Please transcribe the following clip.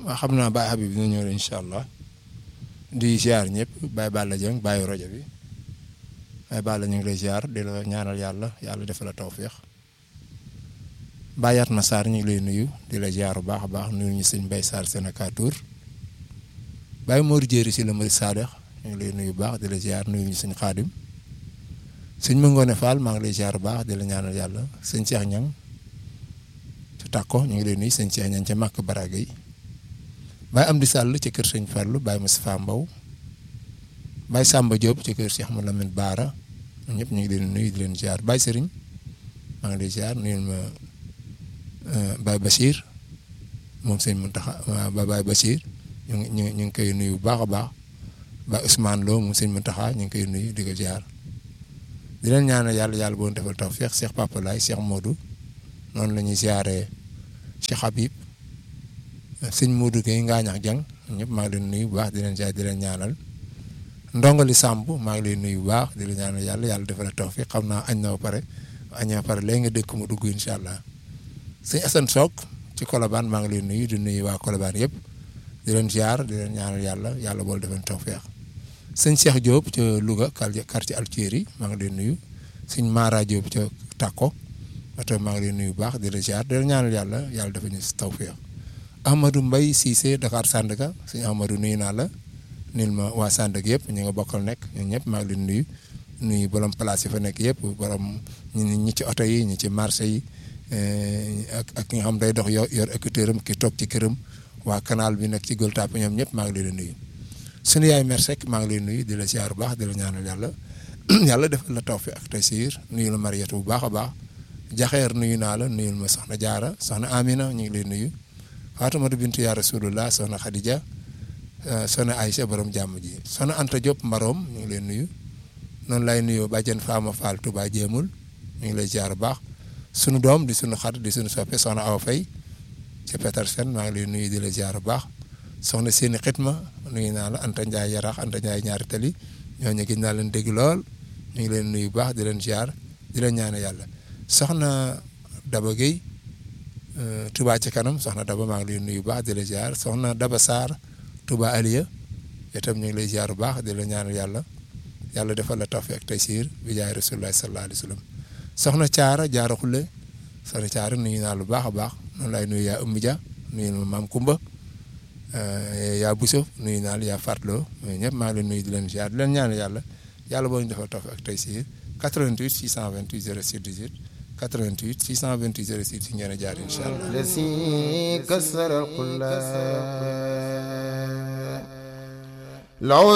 waaw xam naa Baye Habib dina ñëw incha allah di ziar ñëpp Baye Balla Dieng Baye rajo bi Baye Balla ñu ngi lay ziar di la ñaanal yàlla yàlla defal la tawféex Baye Yatma Sarr ñu ngi lay nuyu di la ziar bu baax a baax nuyu ñu sëñ Baye Sarr Sénécateur Baye Mor Jéeri si la Mari Sadex ñu ngi lay nuyu bu baax di la ziar nuyu ñu sëñ Xaadim sëñ Mangone Fall maa ngi lay ziar bu baax di la ñaanal yàlla sëñ Cheikh Ñang ca Takko ñu ngi lay nuyu sëñ Cheikh Ñang ca Màkk Baraga yi Baye Amdi Sall ci kër sëñ Fallu Baye Moustapha Mbow Baye Samba Diop ci kër Cheikh Moulamine Baara ñëpp ñu ngi leen nuyu di leen ziar Baye Serigne maa ngi lay ziar nuyul ma Baye Bachir moom sëñ Muntaxa ba Baye Bachir ñu ngi ñu ngi koy nuyu bu baax a baax Baye Ousmane Lo moom sëñ Muntaxa ñu ngi koy nuyu di ko ziar di leen ñaanal yàlla yàlla boo defal tawfeex Cheikh Papa Laye Cheikh Modou noonu la ñuy ziaree Cheikh Habib. sëñ Modou Gueye Ngaañax Jang ñëpp maa ngi leen nuyu bu baax di leen jaay di leen ñaanal ndongali Samb maa ngi leen nuyu bu baax di leen ñaanal yàlla yàlla defal la tawfiq xam naa añ na ba pare añ na ba pare léegi nga dëkk mu dugg incha allah sëñ Assane Sock ci Colobane maa ngi leen nuyu di nuyu waa Colobane yëpp di leen ziar di leen ñaanal yàlla yàlla bool defal tawfiq sëñ Cheikh Diop ca Louga quartier Altieri maa ngi leen nuyu sëñ Mara Diop ca Takko oto maa ngi leen nuyu bu baax di leen ziar di leen ñaanal yàlla yàlla defal ñu tawfiq Amadou Mbaye Cissé Dakar Sandaga sëñ Amadou nuyu naa la nil ma waa Sandaga yëpp ñu nga bokkal nekk ñun ñëpp maa ngi leen nuyu nuyu borom place yi fa nekk yëpp borom ñi ci oto yi ñi ci marché yi ak ak ki nga xam day dox yor yor écouteur am ki toog ci këram waa canal bi nekk ci Gueule Tapée ñoom ñëpp maa ngi leen nuyu. sunu yaay Mère Seck maa ngi leen nuyu di la ziar bu baax di la ñaanal yàlla yàlla defal la tawfiq ak taysiir nuyu la Mariette bu baax a baax jaxeer nuyu naa la nuyul ma soxna Jaara soxna Amina ñu ngi leen nuyu. Faatumata bintu yaa rasulullah soxna Khadija soxna Aïcha borom jàmm ji soxna Anta Diop Marom ñu ngi leen nuyu noonu lay nuyoo bàjjen Fama Fall Touba Jéemul ñu ngi lay ziar bu baax sunu doom di sunu xarit di sunu soppe soxna Awa Faye ci Petersen maa ngi lay nuyu di la ziar bu baax soxna seeni xitma nuyu naa la Anta Ndiaye Yarax Anta Ndiaye ñaari tali ñooñu gis naa leen dégg lool ñu ngi leen nuyu bu baax di leen ziar di leen ñaane yàlla soxna Daba Gueye Touba ci kanam soxna Daba maa ngi lay nuyu bu baax di la ziar soxna Daba Sarr Touba Aliya itam ñu ngi lay ziar bu baax di la ñaanal yàlla yàlla defal la tawfiq ak taysiir bi jaay rasulullah sallallahu alayhi wa sallam soxna Caara Jaara Xulle soxna Caara nuyu naa lu baax a baax noonu laay nuyu yaa Ummi Dia nuyu ma maam Kumba yaa Buso nuyu naa la yaa Fatloo ñëpp maa ngi leen nuyu di leen ziar di leen ñaanal yàlla yàlla boo ñu defal tawfiq ak taysiir 88 628 06 18 88 628 06 ci ngeen a jaar incha allah. الذي كسر القلاب